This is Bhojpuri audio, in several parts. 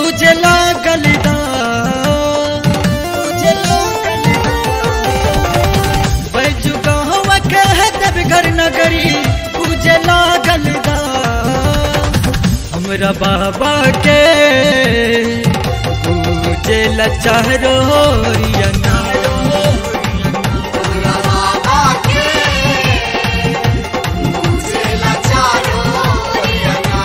पूजे लागल दा पूजे लागल बैजू गाँव कह देव घर नगरी पूजे लागल दा हमरा बाबा के पूजे लचारो रियना बाबा के मुझे लाचारो रियना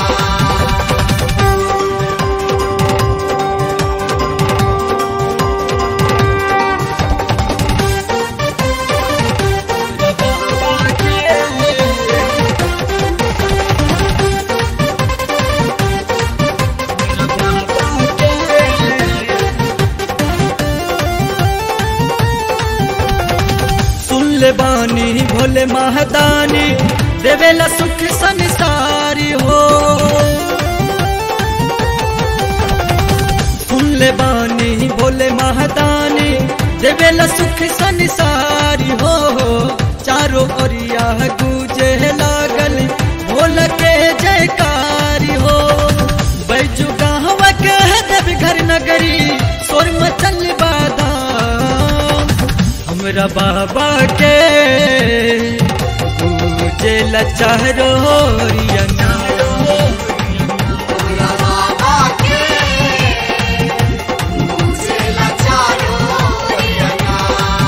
सुन ले बानी भोले महदानी देवेला सुख संसारी हो सुन ले बानी भोले महदानी देवेला सुख संसारी हो चारों ओरिया गूंजे लागल भोल के जयकारी हो बैजू गाँव के देव घर नगरी सोर मचल बादाम हमरा बाबा के पूजे लचारो रियना बाबा के मुझे लाचारो रियना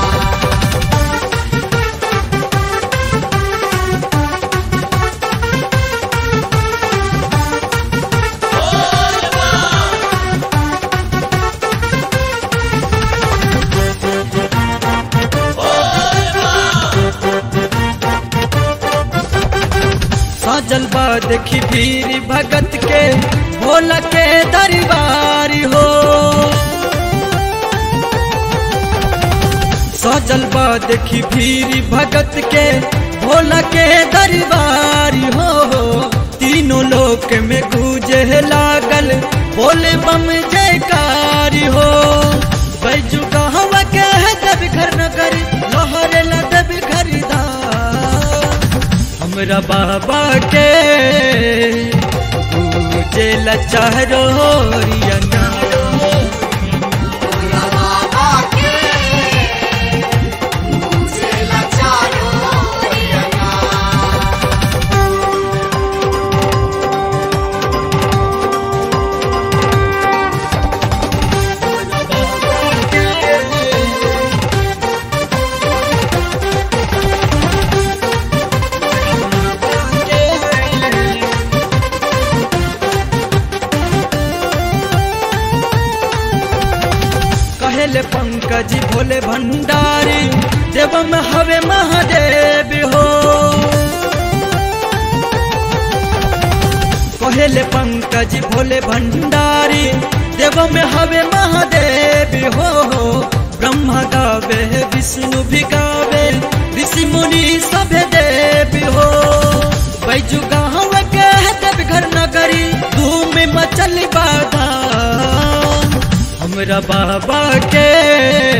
साजल बा देखी भीर भगत के भोला के दरबारी हो साजल बा देखी भीर भगत के भोला के दरबारी हो तीनों लोक में गूंजे लागल भोले बम जयकारी हो बैजू गाँव के दब घर नगर लहरे ला दब खरीदा हमरा बाबा के पूजे लचारो रियना बाबा के मुझे लाचारो रियना कहेले पंकज भोले भंडारी देवम हवे महादेव हो कहेले पंकज भोले भंडारी देवम हवे महादेव हो ब्रह्मा गावे विष्णु भी गावे ऋषि मुनि सब देव हो बैजू गाँव के देव घर नगरी धूम मचल बाधा हमरा बाबा के